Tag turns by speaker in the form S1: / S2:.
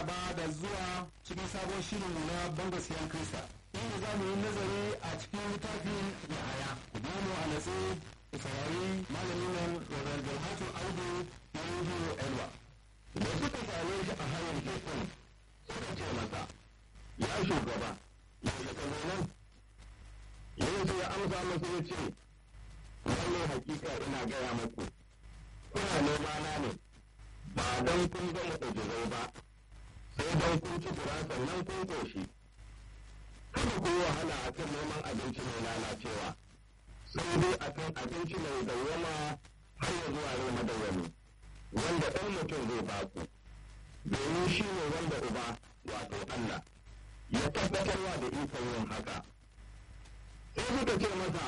S1: maraba da zuwa cikin sabon shirin na banga siyan krista inda za mu yi nazari a cikin littafin yahaya ku biyo mu a natsi ku saurari malamin nan Reverend Dalhatu Audu na Radio Elwa.
S2: da suka same shi a hanyar tekun suka ce masa ya shugaba yaushe ka zo nan yesu ya amsa musu ya ce lallai hakika ina gaya muku kuna nema na ne ba don kun ga mu'ujizai ba sai don kun ci kura sannan kun koshi kada ku yi wahala a kan neman abinci mai lalacewa sai dai a kan abinci mai dawwama har ya zuwa rai madawwami wanda ɗan mutum zai baku domin shi ne wanda uba wato Allah ya tabbatarwa da ikon yin haka sai suka ce masa